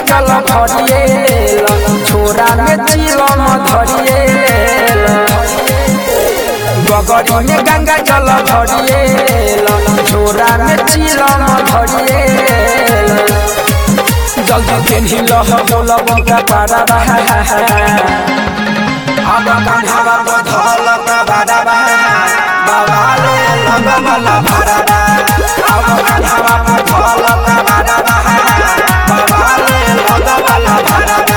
जल भरिए छोरा में चिलम धरिए गगरी में गंगा जल भरिए छोरा में चिलम धरिए जल्दी पेन्ही लह बोल बंका पारा अब कान्हावा बधल बाबा बाबा ले लगमला भरदा अब कान्हावा बधल बाबा बाबा ले लगमला भरदा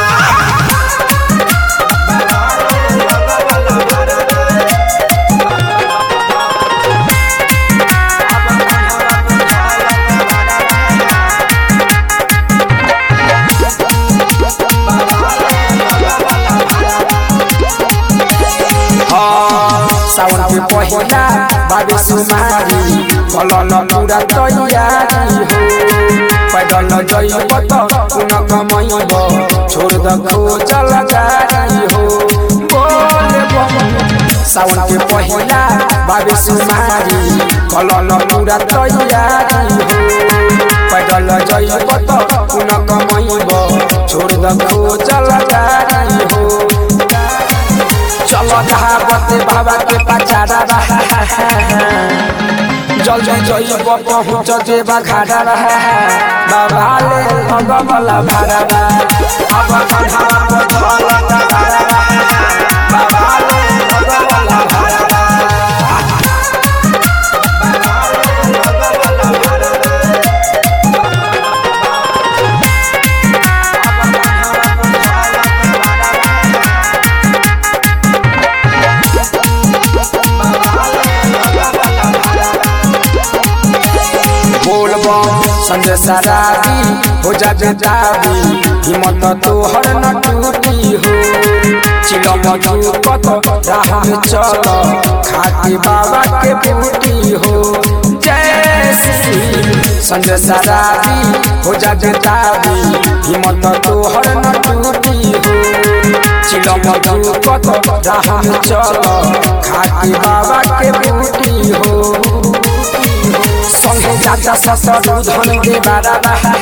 सावन के पहिला बाबे सुमारी कलल पूरा तैयारी हो पैदल जइब त कुन कमैब छोड़ द खोजल गाड़ी हो बोल बम सावन के पहिला बाबे सुमारी कलल पूरा तैयारी हो पैदल जइब त कुन कमैब छोड़ द खोजल गाड़ी हो चल कहावत बाबा के पचारा रहा जल्दी जइब पहुँच जेबा घाटा रहा बाबा ले भगवला भाड़ा अब कन्हा बधल भाड़ा बाबा ले भगवला भाड़ा बोलबम संजय सराबी हो जा जताबी हिम्मत तोहर न टूटी हो चिलम कत राह में चल खाती बाबा के बूटी हो जय श्री संजय सराबी हो जा जताबी हिम्मत तोहर न टूटी हो चिलम कत राह में चल खाती बाबा के बूटी हो संगे चाचा ससुर धन दे बारा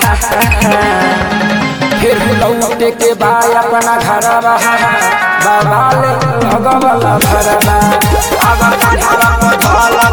फिर लौटे के बाय अपना घर बाबा ले भगवला भरबा अब कन्हरा धला